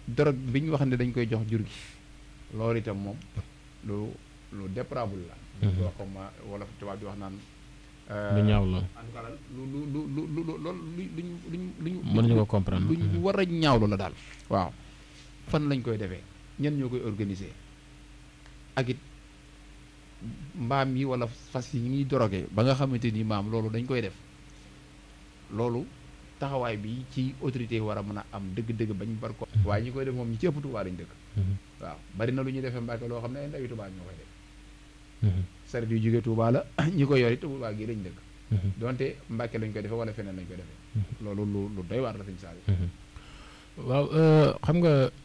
drogue bi ñu wax ne dañ koy jox jur gi loolu itam moom lu lu déplorable la loo xam ma wala tubaab bi wax naan lu ñaaw la en tout cas daal lu lu lu lu lu loolu lu luñ luñ luñ mënuñu ko comprendre luñ war a ñaawlu la daal waaw fan lañ koy defee ñen ñoo koy organiser ak it mbaam yi wala fas yi ñuy dorogee ba nga xamante ni maam loolu dañ koy def loolu taxawaay bi ci autorité war a mën a am dëgg-dëgg bañ bar ko waaye ñi koy def moom ñi ci ëpp Tuubaa lañ dëkk waaw bari na lu ñuy defee Mbàkke loo xam ne ay ndawi Tuubaa ñoo koy def saret yu jógee Tuubaa la ñi ko yor it Tuubaa gi lañ dëkk donte Mbàkke lañ koy defee wala feneen lañ koy defee loolu lu lu doy waar la sëñ Saliou waaw xam nga